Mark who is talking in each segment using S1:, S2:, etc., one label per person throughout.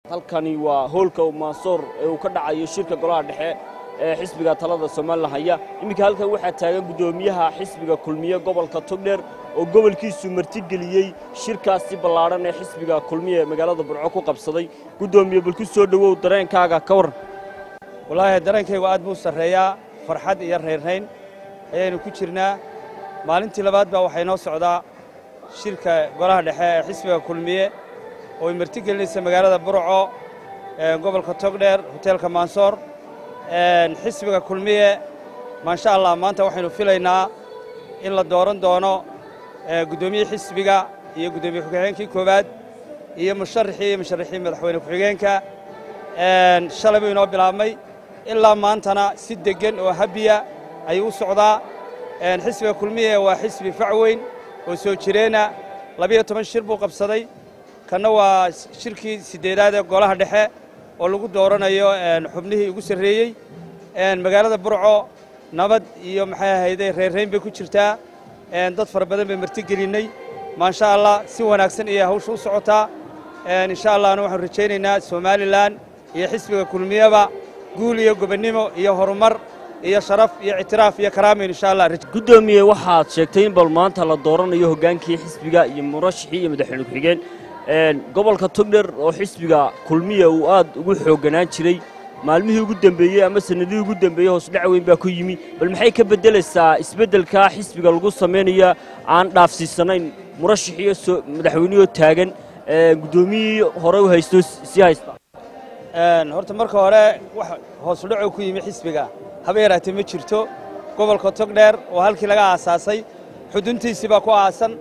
S1: halkani waa hoolka maasoor ee uu ka dhacayo shirka golaha dhexe ee xisbiga talada somalilan haya iminka halkan waxaa taagan guddoomiyaha xisbiga kulmiye gobolka togdheer oo gobolkiisu martigeliyey shirkaasi ballaadhan ee xisbiga kulmiye ee magaalada burco ku qabsaday guddoomiye bal ku soo dhowow dareenkaaga ka warran
S2: wallaahi dareenkaygu aad buu sarreeyaa farxad iyo raynrayn ayaynu ku jirnaa maalintii labaad baa waxay noo socdaa shirka golaha dhexe ee xisbiga kulmiye oo ay martigelinaysa magaalada burco gobolka togdheer hoteelka maansoor xisbiga kulmiye maasha allah maanta waxaynu filaynaa in la dooran doono guddoomiyihii xisbiga iyo guddoomiye ku-xigeenkii koowaad iyo musharaxii iyo musharaxii madaxweyne ku-xigeenka shalay buu inoo bilaabmay ilaa maantana si deggan oo habiya ayuu u socdaa xisbiga kulmiye waa xisbi fac weyn oo soo jireenna labiyo toban shir buu qabsaday kanna waa shirkii siddeedaad ee golaha dhexe oo lagu dooranayo xubnihii ugu sarreeyey magaalada burco nabad iyo maxay ahayday reerrayn bay ku jirtaa dad fara badan bay martigelinnay maasha allah si wanaagsan ayay hawsha u socotaa insha allahna waxaanu rajaynaynaa somalilan iyo xisbiga kulmiyeba guul iyo gobonnimo iyo horumar iyo sharaf iyo ictiraaf iyo karaamin insha allah
S1: guddoomiye waxaad sheegtay in bal maanta la dooranayo hoggaankii xisbiga iyo murashaxii iyo madaxweyne ku-xigeen gobolka togdher oo xisbiga kulmiya uu aad ugu xoogganaan jiray maalmihii ugu dembeeyey ama sannadihii ugu dembeeyey hoosdhac weyn baa ku yimi bal maxay ka beddelaysaa isbeddelkaa xisbiga lagu samaynaya aan dhaafsiisanayn murashaxiiyo madaxweynihoo taagan guddoomiyihii hore u haysto sii haysta
S2: horta marka hore wax hoosudhacoo ku yimi xisbiga haba yaraatee ma jirto gobolka togdheer oo halkii laga aasaasay xuduntiisii baa ku aasan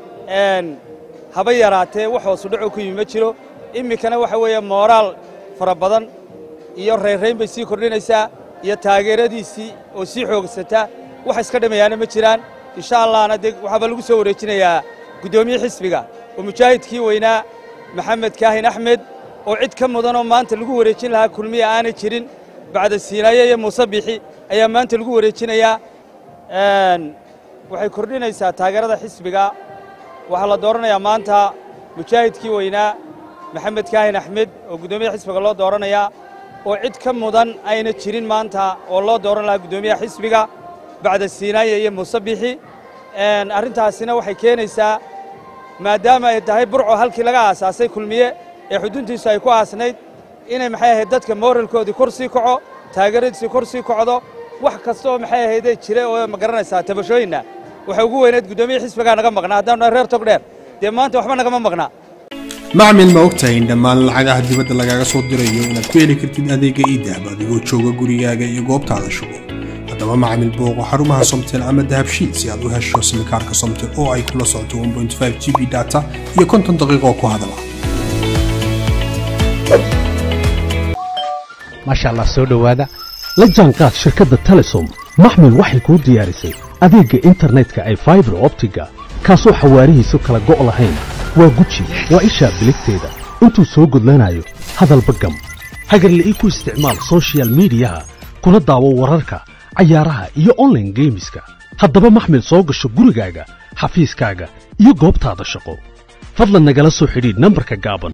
S2: haba yaraatee wax hoosudhacoo ku yimi ma jiro iminkana waxa weeye mooraal fara badan iyo raynrayn bay sii kordhinaysaa iyo taageeradiisii oo sii xoogsataa wax iska dhimayaana ma jiraan insha allahna dee waxaaba lagu soo wareejinayaa guddoomiye xisbiga oo mujaahidkii weynaa maxamed kaahin axmed oo cid ka mudanoo maanta lagu wareejin lahaa kulmiya aanay jirin bacda siinaaye iyo muuse bixi ayaa maanta lagu wareejinayaa waxay kordhinaysaa taageerada xisbiga waxaa la dooranayaa maanta mujaahidkii weynaa maxamed kaahin axmed oo guddoomiyaha xisbiga loo dooranayaa oo cid ka mudan ayna jirin maanta oo loo dooran lahaa guddoomiyaha xisbiga bacda siinaaye iyo muuse bixi arrintaasina waxay keenaysaa maadaama ay tahay burco halkii laga aasaasay kulmiye ee xuduntiisu ay ku aasnayd inay maxay ahayd dadka mooralkoodii kor sii kaco taageeradiisii kor sii kocdo wax kasta oo maxay ahaydee jira oo ma garanaysaa tabashooyinna waxay ugu weynayd guddoomiya xisbigaa naga maqnaa haddaanu reer togdheer dee maanta waxba nagama maqnaa
S3: macmil ma ogtahay in dhammaan lacagaha dibadda lagaaga soo dirayo inaad ku heli kartid adeegga iidahab adigoo jooga gurigaaga iyo goobtaada shugo haddaba macmil booqo xarumaha somtel ama dahabshiid si aad u hesho simikaarka somtel oo ay kula socoto g b data iyo konton daqiiqoo ku hadala
S4: maasha allah soo dhowaada la jaanqaad shirkadda telesom maxmil waxay kuu diyaarisay adeegga internetka ay faibar optiga kaasoo xawaarihiisu kala go' lahayn waa guji waa ishaa biligteeda intuu soo gudlanayo hadalba gam hagarle ii ku isticmaal sochial midiyaha kuna daawo wararka cayaaraha iyo onlaine geemiska haddaba maxmil soo gasho gurigaaga xafiiskaaga iyo goobtaada shaqo fadlan nagala soo xidhiidh nambarka gaaban